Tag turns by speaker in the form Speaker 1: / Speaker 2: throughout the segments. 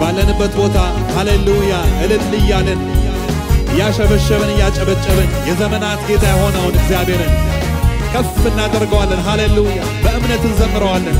Speaker 1: ባለንበት ቦታ ሃሌሉያ እልል እያለን እያሸበሸብን እያጨበጨብን የዘመናት ጌታ የሆነውን እግዚአብሔርን ከፍ እናደርገዋለን። ሃሌሉያ በእምነት እንዘምረዋለን።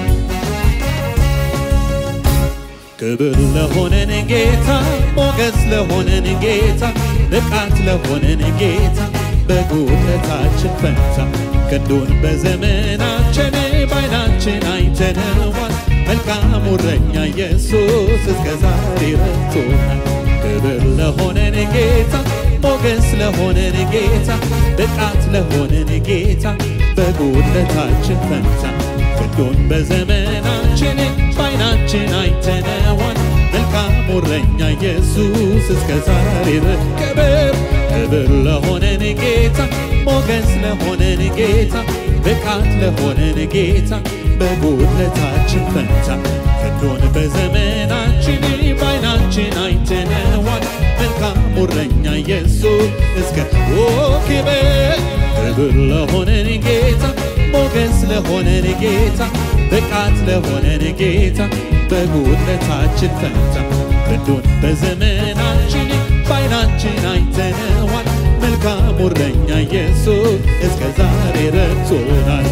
Speaker 1: ክብር ለሆነን ጌታ፣ ሞገስ ለሆነን ጌታ፣ ብቃት ለሆነን ጌታ በጉልበታችን ፈንታ ክንዱን በዘመናችን ባይናችን አይተነዋል። መልካሙ እረኛ ኢየሱስ እስከ ዛሬ ረድቶናል። ክብር ለሆነን ጌታ፣ ሞገስ ለሆነን ጌታ፣ ብቃት ለሆነን ጌታ በጉልበታችን ፈንታ ክንዱን በዘመናችን ባይናችን አይተነዋል። መልካሙ እረኛ ኢየሱስ እስከ ዛሬ ክብር ክብር ለሆነን ጌታ ሞገስ ለሆነን ጌታ ብቃት ለሆነን ጌታ በጉድለታችን ፈንታ ክንዱን በዘመናችን ባይናችን አይተነዋል። መልካሙ እረኛ ኢየሱስ እስከ ኦ ክብር ክብር ለሆነን ጌታ ሞገስ ለሆነን ጌታ ብቃት ለሆነን ጌታ በጉድለታችን ፈንታ ክንዱን በዘመናችን ባይናችን አይተነዋል። መልካሙ እረኛ ኢየሱስ እስከ ዛሬ ረድቶናል።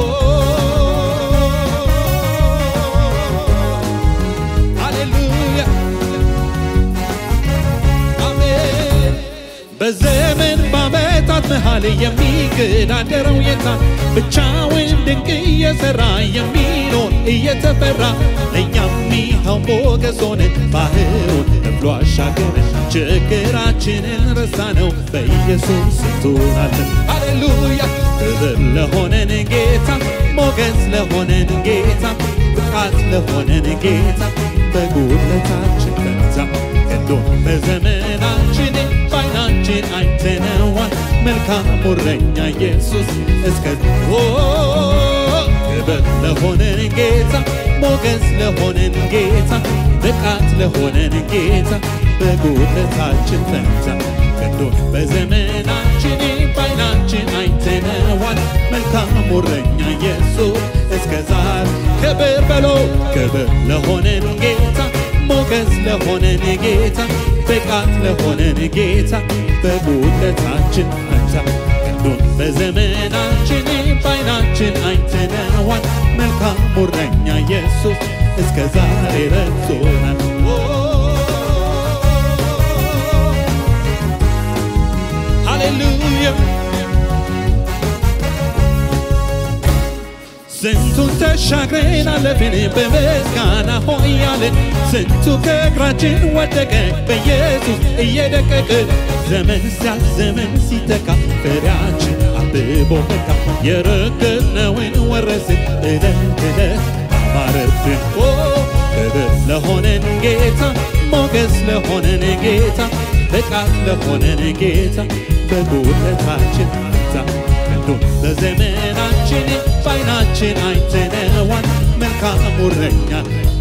Speaker 1: ሃሌሉያ አሜን። በዘመን በዓመታት መሃል የሚገዳደረው የታ ብቻውን ድንቅ እየሰራ የሚኖር እየተፈራ ለእኛም ይኸው ሞገስ ሆነን ባህሩን ከፍሎ አሻገረን ችግራችንን ረሳነው በኢየሱስ ስቶናለን። ሃሌሉያ ክብር ለሆነን ጌታ ሞገስ ለሆነን ጌታ ብቃት ለሆነን ጌታ በጉድለታችን ፈንታ ክንዱን በዘመናችን ባይናችን አይተነዋል። መልካሙ እረኛ ኢየሱስ እስከ ክብር ለሆነን ጌታ ሞገስ ለሆነን ጌታ ብቃት ለሆነን ጌታ በጉድለታችን ፈንታ ክንዱን በዘመናችን ባይናችን አይተነዋል። መልካሙ እረኛ ኢየሱስ እስከ ዛሬ ክብር በሎ ክብር ለሆነን ጌታ ሞገስ ለሆነን ጌታ ብቃት ለሆነን ጌታ በጉድለታችን ፈንታ ክንዱን በዘመናችን ባይናችን አይተነዋል። መልካሙ እረኛ ኢየሱስ እስከ ዛሬ ረድቶናል። ሃሌሉያ ስንቱን ተሻግረን አለፍን በምስጋና ሆያለን። ስንቱ ከእግራችን ወደቀ በኢየሱስ እየደቀቀ ዘመን ሲያልፍ ዘመን ሲተካ ፍሬያችን አብቦ ፈካ። የረገጥነውን ወረስን እለት እለት አማረብን። ኦ ክብር ለሆነን ጌታ ሞገስ ለሆነን ጌታ ብቃት ለሆነን ጌታ በጉድለታችን ፈንታ ክንዱን በዘመናችን ባይናችን አይተነዋል። መልካሙ እረኛ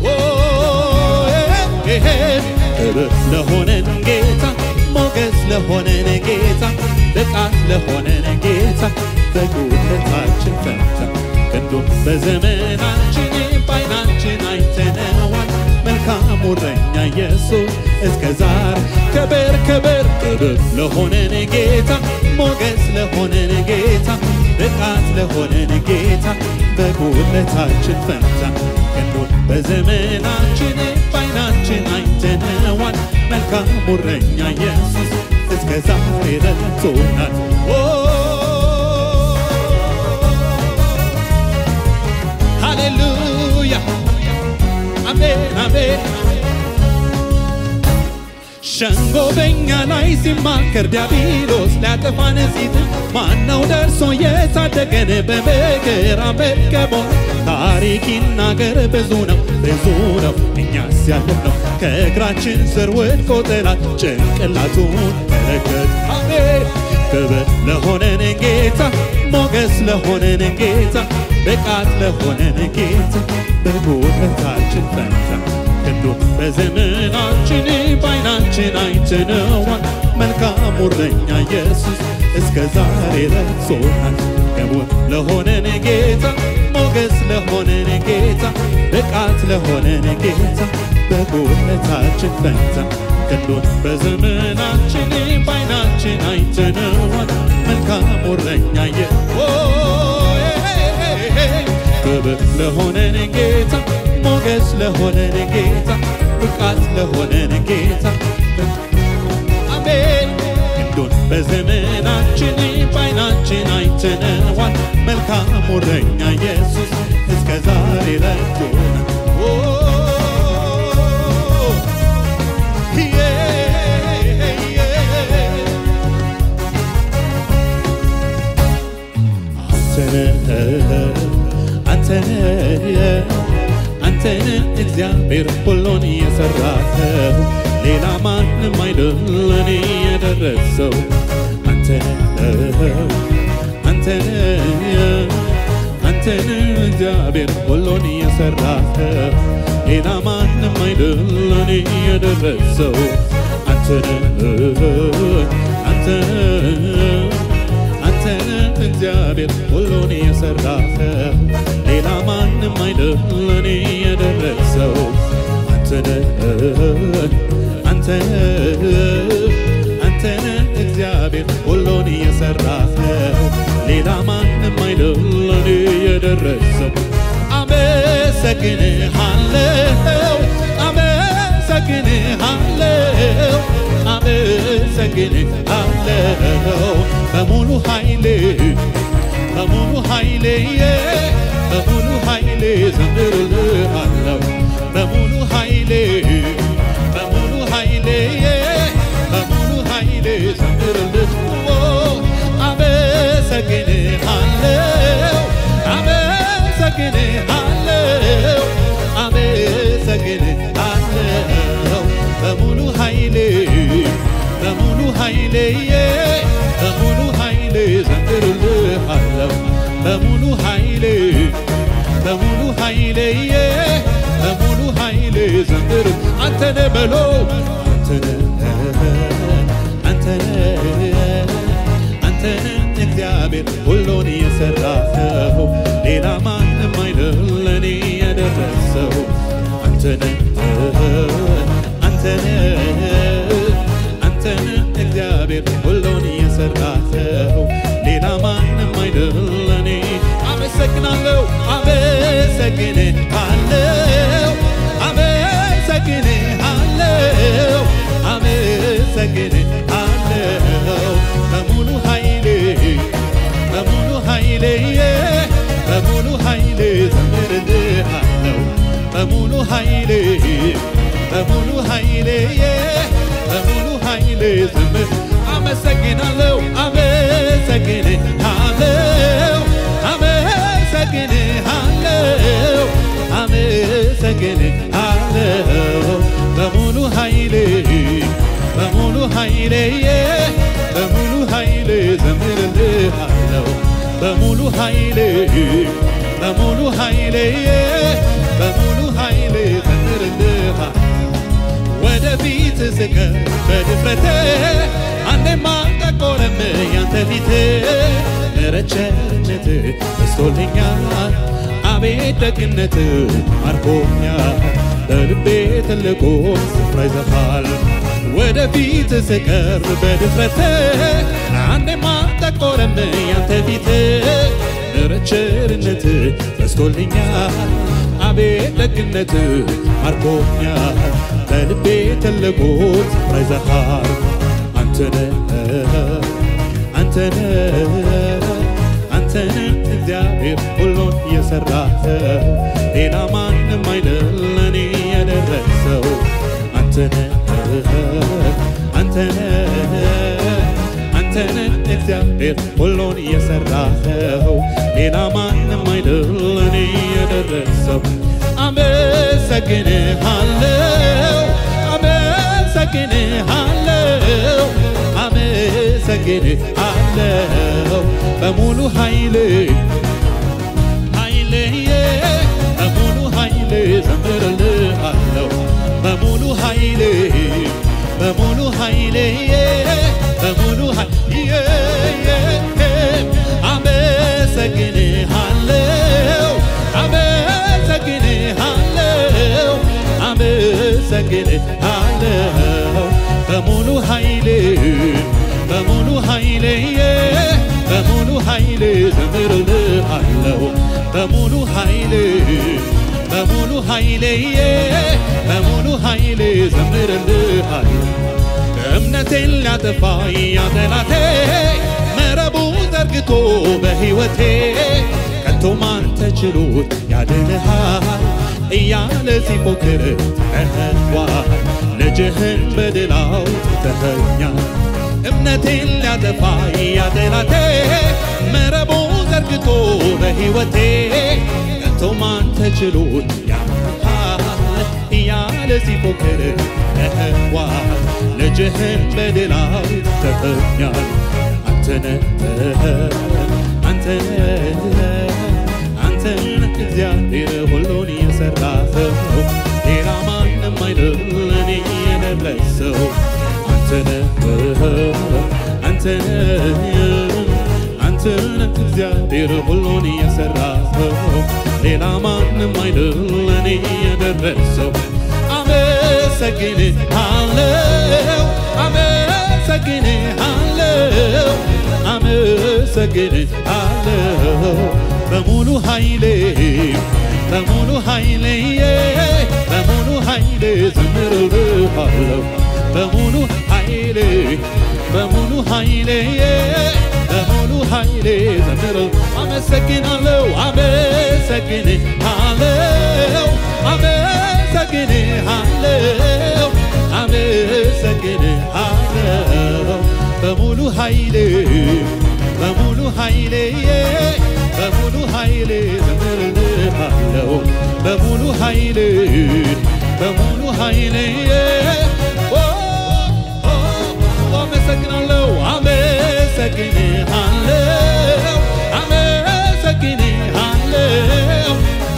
Speaker 1: ክብር ለሆነን ጌታ ሞገስ ለሆነን ጌታ ብቃት ለሆነን ጌታ በጉድለታችን ፈንታ ክንዱን በዘመናችን ባይናችን አይተነዋል። መልካሙ እረኛ ኢየሱስ እስከ ዛሬ ክብር ክብር ክብር ለሆነን ጌታ ሞገስ ለሆነን ጌታ ብቃት ለሆነን ጌታ በጉድለታችን ፈንታ ክንዱን በዘመናችን ባይናችን አይተነዋል። መልካሙ እረኛ ኢየሱስ እስከ ዛሬ ረድቶናል። ሃሌሉያ አሜን አሜን። ሸንጎ በኛ ላይ ሲማከር ዲያብሎስ ሊያጠፋን ሲጥር ማነው ደርሶ የታደገን በመከራ መከቦን? ታሪክ ይናገር ብዙ ነው ብዙ ነው እኛስ ያለፍነው ከእግራችን ስር ወድቆ ጠላት ጭንቅላቱን መለከት። አሜን ክብር ለሆነን ጌታ ሞገስ ለሆነን ጌታ ብቃት ለሆነን ጌታ በጉልበታችን ፈንታ ክንዱን በዘመናችን ባይናችን አይተነዋል። መልካሙ እረኛ ኢየሱስ እስከ ዛሬ ረድቶናል። ክቡር ለሆነን ጌታ ሞገስ ለሆነን ጌታ ብቃት ለሆነን ጌታ በጎለታችን ፈንታ ክንዱን በዘመናችን ባይናችን አይተነዋል። መልካም እረኛ የ ክብር ለሆነን ጌታ ሞገስ ለሆነን ጌታ ብቃት ለሆነን ጌታ አሜን ክንዱን በዘመናችን ባይናችን አይተነዋል። መልካም እረኛ ኢየሱስ እስከ ዛሬ ረድቶናል። ኦ ዬ ዬ አንተነህ አንተነህ እግዚአብሔር ሁሉን የሰራኸው ሌላ ማንም አይደል ለኔ የደረሰው አንተነህ አንተነህ አንተነህ እግዚአብሔር ሁሉን የሰራኸው ሌላ ማንም አይደል ለኔ የደረሰው አንተነህ አንተነህ አንተነህ እግዚአብሔር ሁሉን የሰራኸው ሌላ ማንም አይደል ለኔ የደረሰው አንተነህ አንተነህ አንተነህ እግዚአብሔር ሁሉን የሰራኸው ሌላ ማንም አይደል ለኔ የደረሰው አመሰግንሃለሁ አመሰግንሃለሁ አመሰግንሃለሁ በሙሉ ኃይሌ በሙሉ ኃይሌ በሙሉ ኃይሌ ዘምርልሃለሁ በሙሉ ኃይሌ በሙሉ ኃይሌ በሙሉ ኃይሌ ዘምርልህ አመሰግንሃለሁ አመሰግንሃለሁ አመሰግንሃለሁ በሙሉ ኃይሌ በሙሉ ኃይሌ በሙሉ ኃይሌ ዘምርልሃለሁ በሙሉ ኃይሌ በሙሉ ኃይሌ በሙሉ ኃይሌ ዘምር አንተነ በሎ አንተነ አንተነ አንተነ እግዚአብሔር ሁሉን የሰራኸው ሌላ ማንም አይደል ለኔ የደረሰው አንተነ አንተነ አንተነ እግዚአብሔር ሁሉን የሰራኸው ሌላ ማንም አይደል ለኔ አመሰግናለሁ አመሰግንሃለሁ አመሰግንሃለሁ አመሰግንሃለሁ በሙሉ ኃይሌ በሙሉ ኃይሌ በሙሉ ኃይሌ ዘምርልሃለሁ በሙሉ ኃይሌ በሙሉ ኃይሌ በሙሉ ኃይሌ ዘምር አመሰግናለሁ አመሰግንሃለሁ አመሰግንሃለሁ አመሰግንሃለሁ በሙሉ ኃይሌ በሙሉ ኃይሌ በሙሉ ኃይሌ ዘምርልሃለሁ በሙሉ ኃይሌ በሙሉ ኃይሌ በሙሉ ኃይሌ ዘምርልሃለሁ ወደፊት ስቀር በድፍረቴ አንዴማ ጠቆረም ያንተ ፊት ረቸርነት በስቶልኛል አቤት ደግነት ማርኮኛል በልቤ ትልቁ ስፍራ ይዘሃል ወደፊት ስቀር በድፍረቴ አንዴማ ጠቆረም ያንተ ፊት ቸርነት በስቶልኛል አቤት ደግነት ማርኮኛል በልቤ ትልቁ ስፍራ ይዘሃል አንተነህ አንተነህ አንተነህ እግዚአብሔር ሁሉን የሰራኸው ሌላ ማንም አይደል ለኔ የደረሰው አንተነህ አንተነህ አንተነህ እግዚአብሔር ሁሉን የሰራኸው ሌላ ማንም አይደል ለኔ የደረሰው አመሰግንሃለሁ አመሰግንሃለሁ አመሰግንሃለሁ በሙሉ ኃይሌ ኃይሌ በሙሉ ኃይሌ ዘምርልሃለሁ በሙሉ ኃይሌ በሙሉ ኃይሌ በሙሉ ኃይሌ አመሰግንሃለሁ አመሰግንሃለሁ በሙሉ ኃይል በሙሉ ኃይሌ በሙሉ ኃይሌ ዘምርልሃለሁ እምነቴን ሊያጠፋ ያጠላቴ መረቡ ዘርግቶ በሕይወቴ ከቶ ማን ተችሎት ያድንሃል እያለ ሲፎክር ተህዋል ልጅህን በድላው ትተኸኛል እምነቴን ሊያጠፋ ያጠላቴ መረቡ ዘርግቶ በሕይወቴ ከቶ ማን ተችሎት ያድንሃል እያለ ሲፎክር ተህዋል ልጅህን በድላው ትተኸኛል አንተነህ አንተነህ አንተነህ እግዚአብሔር ሁሉን የሠራኸው ሌላ ማንም አይደል እኔ የደረሰው አንተነህ አንተነህ አንተነህ እግዚአብሔር ሁሉን የሠራኸው ሌላ ማንም አይደል እኔ የደረሰው አመሰግንሃለሁ አመሰግንሃለሁ አመሰግንሃለሁ በሙሉ ኃይሌ በሙሉ ኃይሌ በሙሉ ኃይሌ ዘምርልሃለሁ በሙሉ ኃይሌ በሙሉ ኃይሌ በሙሉ ኃይሌ ዘምር አመሰግናለሁ አመሰግንሃለሁ አመሰግንሃለሁ አመሰግንሃለሁ በሙሉ ኃይሌ በሙሉ ኃይሌ በሙሉ ኃይሌ ዘምርልሃለሁ በሙሉ ኃይሌ በሙሉ ኃይሌ አመሰግናለሁ አመሰግንሃለሁ አመሰግንሃለሁ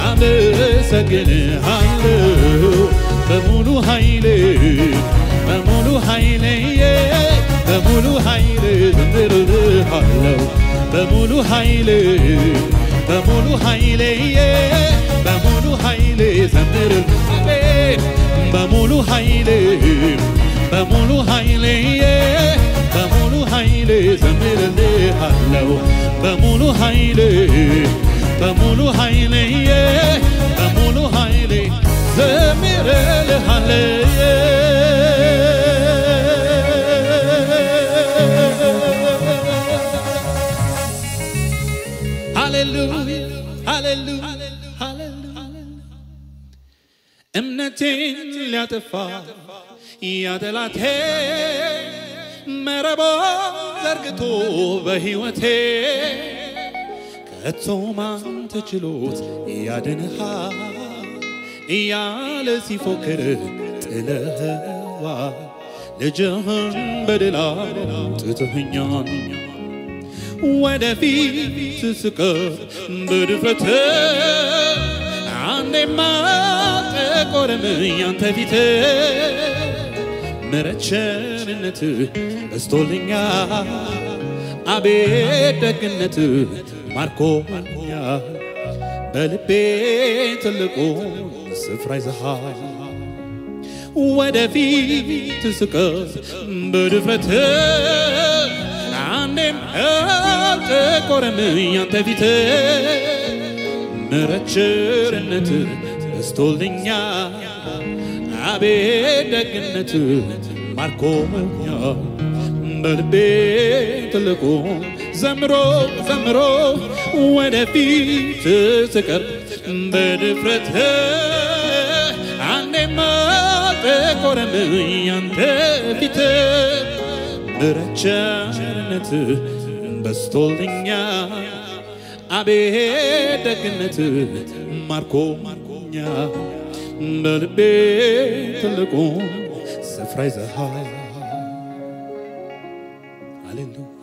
Speaker 1: አመሰግንሃለሁ በሙሉ ኃይሌ በሙሉ ኃይሌ በሙሉ ኃይሌ ዘምርልሃለሁ በሙሉ ኃይሌ በሙሉ ኃይሌ በሙሉ ኃይሌ ዘምር አሜን በሙሉ ኃይሌ በሙሉ ኃይሌ በሙሉ ኃይሌ ዘምርልሃለሁ በሙሉ ኃይሌ በሙሉ ኃይሌ በሙሉ ኃይሌ ዘምርልሃለሁ ሃሌሉያ ሃሌሉያ እምነቴን ሊያጠፋ ያጠላቴ መረቦ ዘርግቶ በሕይወቴ ከቶ ማን ተችሎት ያድንሃል እያለ ሲፎክር ጥለህዋ ልጅህን በድላ ጥትህኛል ወደፊት ስቀር በድፍረት አንዴማ ጠቆረም ያንተ ፊት ምሕረት ቸርነት በስቶልኛል አቤት ደግነት ማርኮኛል በልቤ ትልቁ ስፍራ ይዘሃል ወደፊት ስቀር በድፍረት አንዴም አልጠቆረም ያንተ ፊት ምሕረት ቸርነት በስቶልኛል አቤት ደግነት ማርኮኛል በልቤ ትልቁ ዘምሮ ዘምሮ ወደፊት ስቀር በድፍረት አንዴማ ጠቆረም ያንተ ፊት ምሕረት ቸርነት በስቶልኛል አቤት ደግነት ማርኮ ማርኮኛ በልቤ ትልቁ ስፍራ ይዘሃል። ሃሌሉያ